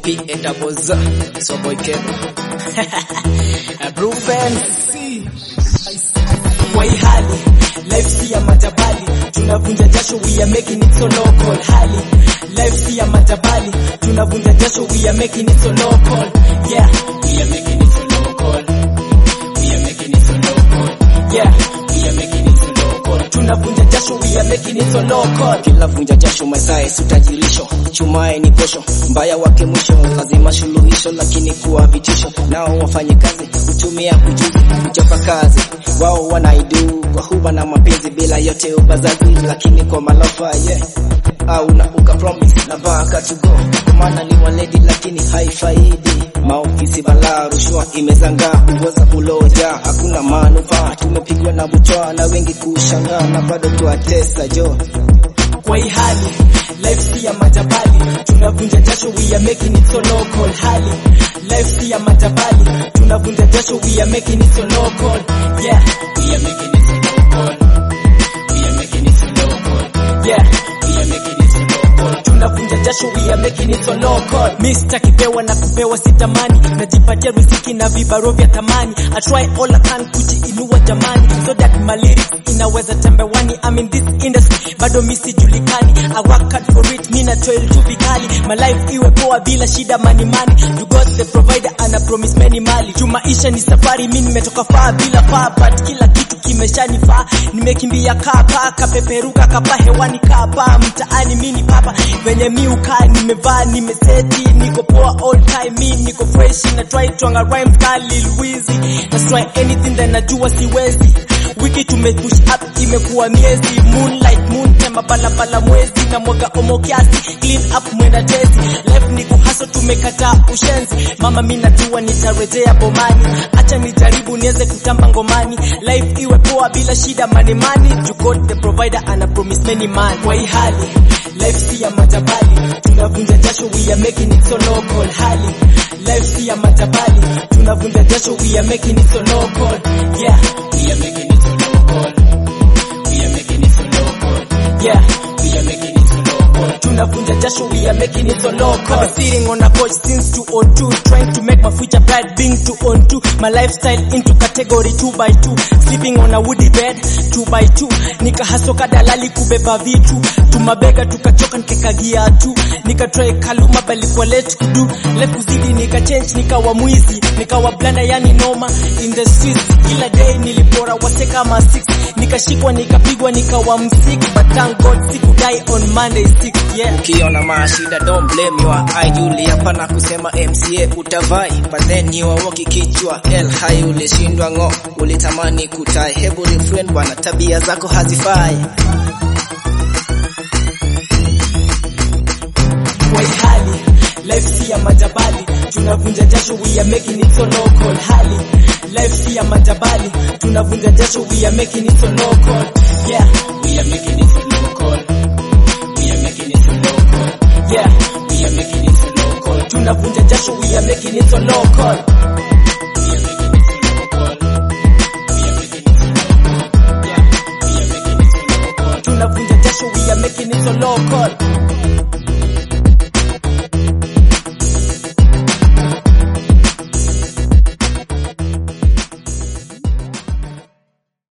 P and double Z. So boy Kevin. Brufen. kwa hii hali life si ya majabali tunavunja jasho we are making it so local hali life si ya majabali tunavunja jasho we are making it so local yeah we are making it so local we are making it so local yeah we are making it so local tunavunja jasho we are making it so local Kila vunja jasho masae sutajirisho. Chumae ni posho. Mbaya wake mwisho. Lazima suluhisho lakini kuwa vitisho. Nao wafanye kazi. Kutumia ujuzi. Kuchapa kazi. Wao wanaidu. Kwa huba na mapenzi bila yote ubazazi. Lakini kwa malofa yeah. Au na uka promise na baka to go. Kwa maana ni waledi lakini haifaidi. Maofisi balaa rushwa imezangaa. Ugoza uloja. Hakuna manufaa. Tumepigwa na butwa na wengi kushangaa. Na bado tuatesa jo. kwa hii hali life si ya majabali tunavunja jasho we are making it so local hali life si ya majabali tunavunja jasho we are making it so local yeah we are making it so local we are making it so local yeah we are making it so local tunavunja jasho we are making it so local mi sitakipewa na kupewa sitamani najipatia riziki na vibaro vya thamani I try all I can kujiinua jamani so that my lyrics inaweza tembewani I'm in this industry bado mi sijulikani I work hard for it mi na toil tu vikali my life iwe poa bila shida mani mani you got the provider ana promise many mali juu maisha ni safari mi nimetoka faa bila faa but kila kitu kimeshanifaa nimekimbia kaa paa kapeperuka kapa hewani kaa paa mtaani mi ni papa venye mi ukaa nimevaa nimeseti niko poa all time mi niko fresh na try twanga rhymes kali Lwizi na try anything that najua siwezi wiki tumepush up imekuwa miezi moonlight moon tema balabala mwezi na mwaga omo kiasi clean up mwenda tezi life ni kuhaso tumekataa ushenzi mama mi najua nitarejea bomani acha nijaribu niweze kutamba ngomani life iwe poa bila shida mani mani you got the provider ana promise many man kwa hii hali life si ya majabali tunavunja jasho we are making it so local hali life si ya majabali tunavunja jasho we are making it so local yeah we are making it so local we are making it so local yeah we are making it so local tunavunja jasho we are making it so local I've been sitting on a couch since 202 trying to make my future bright being 202 my lifestyle into category 2 by 2 sleeping on a woody bed 2 by 2 nikahasoka dalali kubeba vitu tumabega tukachoka nikikagia tu nikatry kaluma bali kwa let kudu let kuzidi nikachange nikawa mwizi nikawa blanda yani noma in the streets kila day nilipora wase kama 6 nikashikwa nikapigwa nikawa msik but thank god sikudai on monday 6 yeah Ukiona mashida don't blame your eye Yuli hapa na kusema MCA utavai But then you are walking kichwa El hai ulishindwa ngo Ulitamani kutai Hebu refrain bwana tabia zako hazifai kwa hii hali life si ya majabali tunavunja jasho we are making it so local hali life si ya majabali tunavunja jasho we are making it so local yeah we are making it so local we are making it so local yeah we are making it so local tunavunja jasho we are making it so local We are making it so local. We are making it so local. Yeah, we are making it so local. tunavunja jasho we are making it so local